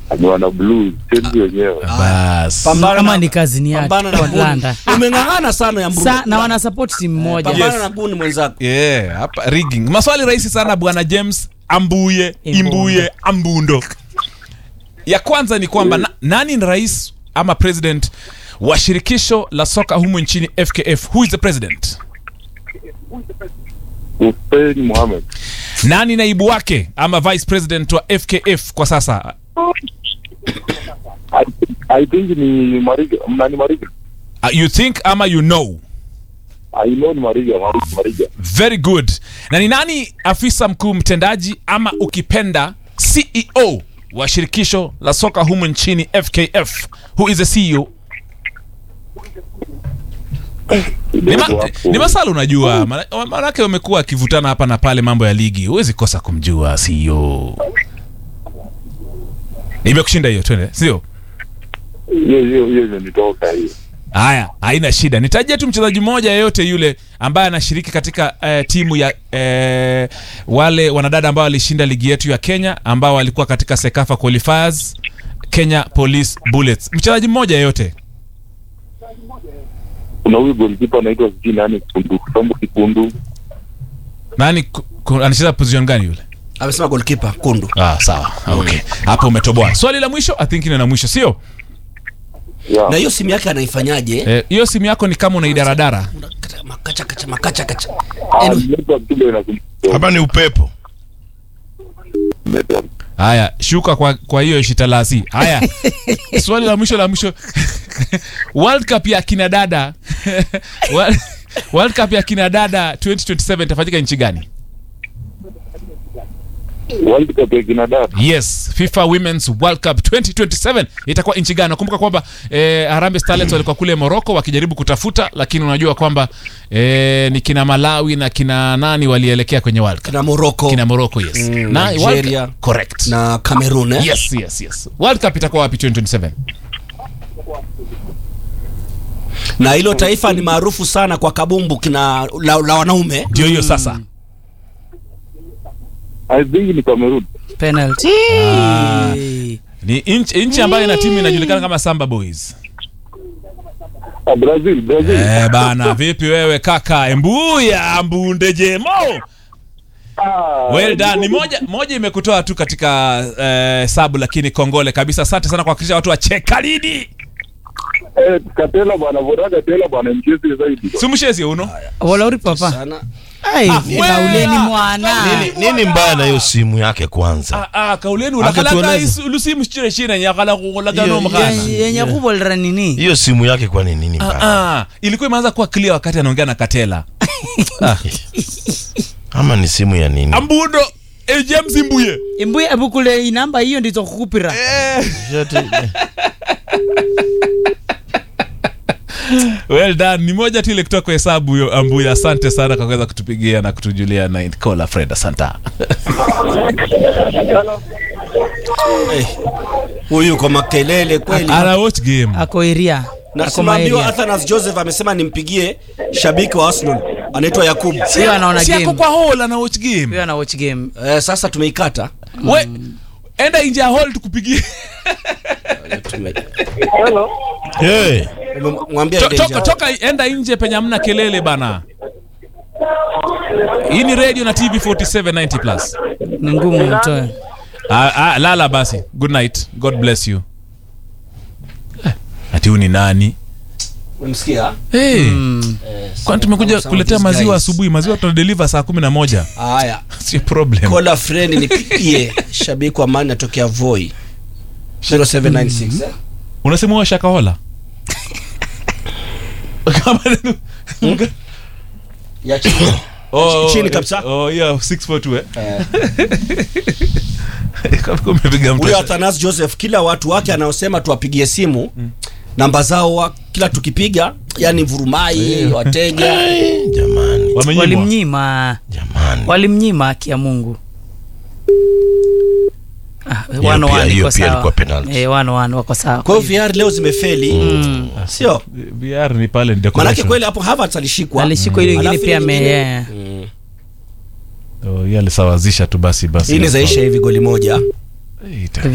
ni wana blues Chelsea wenyewe Bas. Pambana kama na- ni kazini yake pambana na kwa Buni. Atlanta. umeng'ang'ana sana ya Mbuni. Sa, na wana support timu moja pambana Yes. na buni mwenzako Yeah, hapa rigging. Maswali rahisi sana bwana James Ambuye Imbundo. Imbuye Ambundo. Ya kwanza ni kwamba na, nani ni rais ama president wa shirikisho la soka humu nchini FKF? Who is the president? Hussein Mohamed Nani naibu wake ama vice president wa FKF kwa sasa? I, I think ni Mariga nani Mariga Uh, you think ama you know? I know ni Mariga Mariga Mariga Very good. Na ni nani afisa mkuu mtendaji ama ukipenda CEO wa shirikisho la soka humu nchini FKF? Who is the CEO? Ni, ma, ni masala unajua, maana- maanake wamekuwa wakivutana hapa na pale mambo ya ligi, huwezi kosa kumjua CEO. Nimekushinda hiyo, twende, sio? hiyo hiyo hiyo imenitoka hiyo Haya, haina shida. Nitajie tu mchezaji mmoja yeyote yule ambaye anashiriki katika eh, timu ya eh, wale wanadada ambao walishinda ligi yetu ya Kenya ambao walikuwa katika Sekafa qualifiers Kenya Police Bullets. Mchezaji mmoja yeyote. kuna huyu goalkeeper anaitwa sijui nani Kundu Sambu Kikundu Nani ku- ku- anacheza position gani yule? amesema golkipa kundu Ah, sawa. Okay. Hapo umetoboa. Swali la mwisho, I think ni la mwisho, sio? yeah. na hiyo simu yake anaifanyaje Eh, Hiyo simu yako ni kama unaidaradara. Unakata- makacha kacha makacha kacha Ah, Anyway, network kidogo inasumbua. hapa ni upepo Network. Haya, shuka kwa kwa hiyo shitalasi. Haya. Swali la mwisho la mwisho. World Cup ya kina dada. World- World Cup ya kina dada 2027 itafanyika nchi gani? World Cup ya kina dada Yes, FIFA Women's World Cup 2027 itakuwa nchi gani? Nakumbuka kwamba eh, Harambee Starlets walikuwa kule Morocco wakijaribu kutafuta, lakini unajua kwamba eh, ni kina Malawi na kina nani walielekea kwenye World Cup. kina moroko Kina Morocco, yes. Mm, na World Nigeria. Cup, correct. na cameroon eh? Yes, yes, yes. World Cup itakuwa wapi 2027? na hilo taifa ni maarufu sana kwa kabumbu kina la, la wanaume Ndio hiyo sasa. I think ni Cameroon penalty Ni nchi nchi ambayo ina timu inajulikana kama Samba Boys. ah, Brazil Brazil Eh, bana, vipi wewe kaka? Embuya mbunde jemo. Ah, Well done. Ni moja moja imekutoa tu katika eh, sabu lakini kongole kabisa. Asante sana kwa kuhakikisha watu wa Chekalidi. eh, Katela bwana bora Katela bwana mchezi zaidi Sumshezi uno. walauri papa sana ai wewe. kauleni mwana nini, nini mbaya na hiyo simu yake kwanza Ah ah, kauleni Ake ulakala tueleze. kai lusimu chire chire nyakala kulaga Hiyo- no mkana. Yenye- yenye kubolera nini hiyo simu yake kwa nini nini mbaya Ah ah, ilikuwa imeanza kuwa clear wakati anaongea na Katela. ama ni simu ya nini Ambundo eh, James Mbuye. imbuye abukule inamba hiyo ndizo kukupira Yote- Well done. Ni moja tu ile kutoka kwa hesabu hiyo Ambuya. Asante sana kwa kuweza kutupigia na kutujulia na Kola Fred. Asante. Eh, huyu kwa makelele kweli Ana watch game. ako iria na ako simaambiwa maeria Athanas Joseph amesema nimpigie shabiki wa Arsenal anaitwa Yakubu hiyo anaona Si yako game kwa hall ana watch game. hiyo ana watch game eh, sasa tumeikata We enda nje ya hall tukupigie. Tume- Hey, umemwambia To- ende toka nje. toka enda nje penye hamna kelele bana. Hii ni radio na TV 4790 plus. ni ngumu mtoe Ah, ah, lala basi. Good night. God bless you. Eh, Ati huyu ni nani? Umemsikia? Hey. Mm. Kwani tumekuja Some of kuletea these maziwa guys. asubuhi. Maziwa tunadeliver saa kumi na moja. Haya, Sio problem. kola friend nipigie shabiki wa Man atokea Voi 0796 eh? Unasema wewe shakahola? Kama ya chini. Oh, Chini kabisa. Oh, yeah, 642 eh. Eh, Kama umepiga mtu. huyo Athanas Joseph kila watu wake anaosema tuwapigie simu namba zao wa, kila tukipiga yani vurumai wateja jamani Wamenyimwa. walimnyima jamani walimnyima haki ya mungu Ah, Hiyo wano pia- wano hiyo iko pia sawa. ilikuwa penalty. Eh, wano wano wako sawa kwa hiyo VR leo zimefeli sio VR ni pale ni manake decoration. kweli hapo Havertz alishikwa alishikwa ile ingine Alafu pia ile ame ingine- yeah. Mm. Oh, yeye alisawazisha tu basi basi. hii inawezaisha hivi goli moja Eh, ita-